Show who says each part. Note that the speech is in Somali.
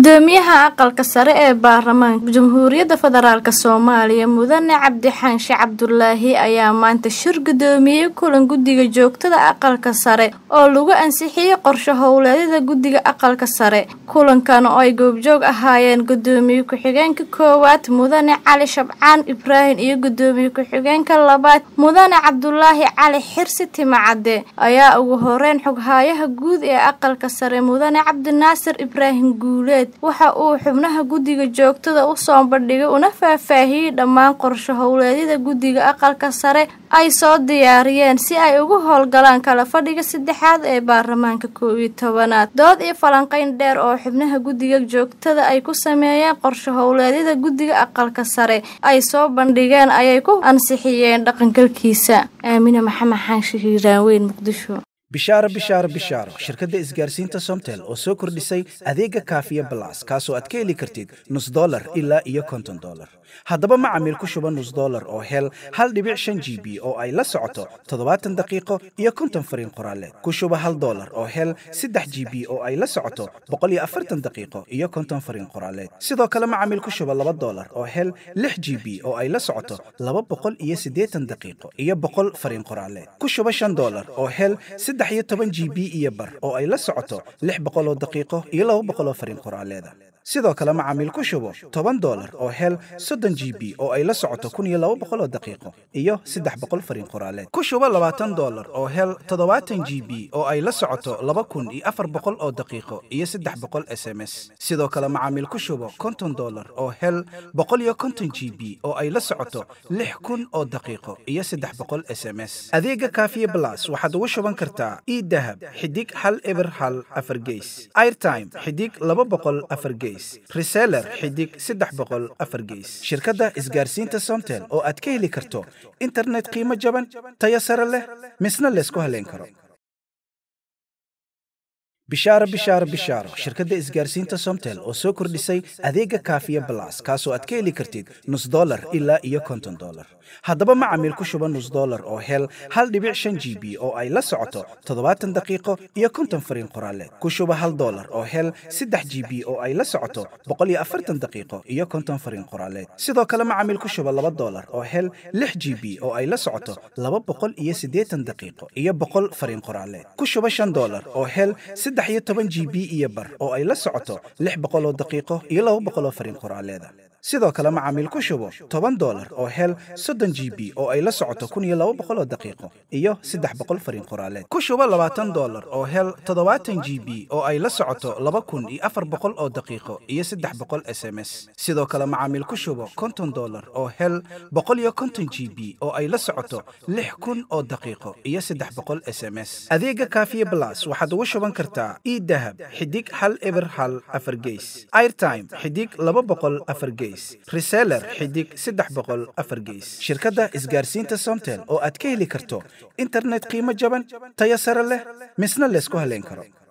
Speaker 1: gudoomiyaha aqalka sare ee baarlamaanka jamhuuriyadda federaalk soomaaliya mudane cabdixaanshe cabdulaahi ayaa maanta shir gudoomiyey kulan guddiga joogtada aqalka sare oo lagu ansixiyey qorshe howleedyada guddiga aqalka sare kulankan oo ay goobjoog ahaayeen gudoomiye ku-xigeenka koowaad mudane cali shabcaan ibraahim iyo gudoomiye ku-xigeenka labaad mudane cabdulaahi cali xirsi timacadde ayaa ugu horeyn xoghaayaha guud ee aqalka sare mudane cabdinaasir ibraahim guuleed waxa uu xubnaha guddiga joogtada u soo bandhigay una faahfaahiyey dhammaan qorshe howleedyada guddiga aqalka sare ay soo diyaariyeen si ay ugu howlgalaan kala fadhiga saddexaad ee baarlamaanka koob iyo tobanaad dood iyo falanqeyn dheer oo xubnaha guddiga joogtada ay ku sameeyeen qorshe howleedyada guddiga aqalka sare ay soo bandhigeen ayay ku ansixiyeen dhaqangalkiisa aamine maxamed xaanshe hiiraanweyn muqdisho
Speaker 2: bishaaro bishaaro bishaaro shirkadda isgaarsiinta somtel oo soo kordhisay adeega kaafiya balas kaasoo aad ka heli kartid nus dolar ilaa iyo konton dolar haddaba macamiil ku shuba nus dolar oo hel hal dhibic shan g b oo ay la socoto toddobaatan daqiiqo iyo konton fariin qoraaleed ku shuba hal dolar oo hel saddex g b oo ay la socoto boqol iyo afartan daqiiqo iyo konton fariin qoraaleed sidoo kale macamiil ku shuba laba dolar oo hel lix g b oo ay la socoto laba boqol iyo siddeetan daqiiqo iyo boqol fariin qoraaleed ku shuba shan dolar oo hel saddex iyo toban g b iyo bar oo ay la socoto lix boqol oo daqiiqo iyo laba boqol oo fariin qoraaleeda sidoo kale macaamiil ku shubo toban dolar oo hel soddon g b oo ay la socoto kun iyo laba boqol oo daqiiqo iyo saddex boqol fariin qoraaleed ku shubo labaatan dolar oo hel toddobaatan g b oo ay la socoto laba kun iyo afar boqol oo daqiiqo iyo saddex boqol s m s sidoo kale macaamiil ku shubo konton dolar oo hel boqol iyo konton g b oo ay la socoto lix kun oo daqiiqo iyo saddex boqol s m s adeega kaafiye blas waxaad ugu shuban kartaa idahab xidig hal eber hal afar geys airtime xidig laba boqol afar geys reseller xidig saddex boqol afar geys shirkadda isgaarsiinta somtel oo aad ka heli karto internet qiimo jaban tayo sare leh misna laysku haleyn karo bishaaro bishaaro bishaaro shirkadda isgaarsiinta somtel oo soo kordhisay adeega kaafiya balas kaasoo aad ka heli kartid nus dolar ilaa iyo konton dolar haddaba macamiil ku shuba nus dolar oo hel hal dhibic shan g b oo ay la socoto toddobaatan daqiiqo iyo konton fariin qoraaleed ku shuba hal dolar oo hel saddex g b oo ay la socoto boqol iyo afartan daqiiqo iyo konton fariin qoraaleed sidoo kale macamiil ku shuba laba dolar oo hel lix g b oo ay la socoto laba boqol iyo siddeetan daqiiqo iyo boqol fariin qoraaleed ku shuba shan dolar oo hel saddex iyo toban g b iyo bar oo ay la socoto lix boqol oo daqiiqo iyo laba boqol oo fariin qoraaleeda sidoo kale macaamiil ku shubo toban dolar oo hel soddon g b oo ay la socoto kun iyo laba boqol oo daqiiqo iyo saddex boqol fariin qoraaleed ku shubo labaatan dolar oo hel toddobaatan g b oo ay la socoto laba kun iyo afar boqol oo daqiiqo iyo saddex boqol s m s sidoo kale macaamiil ku shubo konton dolar oo hel boqol iyo konton g b oo ay la socoto lix kun oo daqiiqo iyo saddex boqol s m s adeega kaafiye blas waxaad ugu shuban kartaa idahab xidig hal eber hal afar geys airtime xidig laba boqol afar geys reseller xidig saddex boqol afar geys shirkadda isgaarsiinta somtel oo aad ka heli karto internet qiimo jaban tayo sare leh misna laysku haleyn karo